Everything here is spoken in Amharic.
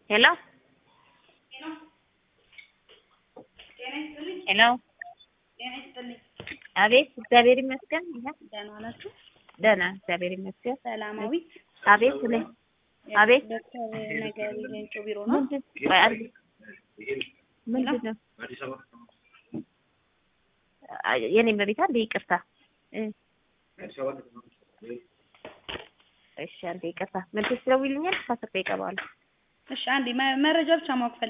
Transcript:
ሄሎ ሄሎ አቤት እግዚአብሔር ይመስገን ይኸው ደህና ናችሁ? ደህና እግዚአብሔር ይመስገን ሰላማዊት አቤት ስለ አቤት ዶክተር ነገሪ ሌንጮ ቢሮ ነው። ምንድን ቆይ አንዴ ምንድን ነው አይ፣ የኔ መቤት አንዴ ይቅርታ እ እሺ አንዴ ይቅርታ ምን ትስለውልኛል ከአስር ደቂቃ በኋላ እሺ አንዴ መ- መረጃ ብቻ ማወቅ